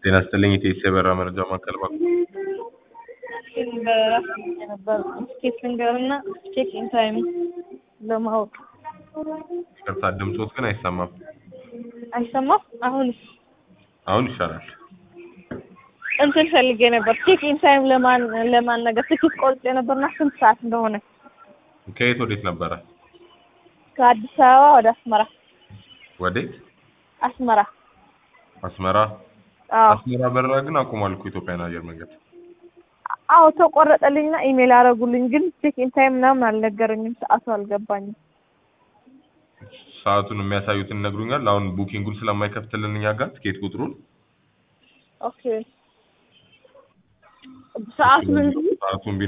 ጤና ይስጥልኝ የኢቲኤስ የበረራ መረጃ ማዕከል ባንክ በራስ ነበር ስኬት ልንገርና ቼክ ኢን ታይም ለማወቅ ይቅርታ ድምፆት ግን አይሰማም አይሰማም። አሁንስ አሁን ይሻላል እንትን ፈልጌ ነበር ቼክ ኢን ታይም ለማን ለማን ነገር ትኬት ቆርጬ ነበርና ስንት ሰዓት እንደሆነ ከየት ወዴት ነበረ ከአዲስ አበባ ወደ አስመራ ወዴት አስመራ አስመራ አዎ አስመራ በረራ ግን አቁሟል እኮ ኢትዮጵያን አየር መንገድ አዎ ተቆረጠልኝና ኢሜል አደረጉልኝ ግን ቼክ ኢን ታይም ምናምን አልነገረኝም ሰዓቱ አልገባኝም ሰዓቱን የሚያሳዩትን ይነግሩኛል አሁን ቡኪንጉን ስለማይከፍትልን እኛ ጋር ትኬት ቁጥሩን ኦኬ ሰዓቱን እንጂ ሰዓቱን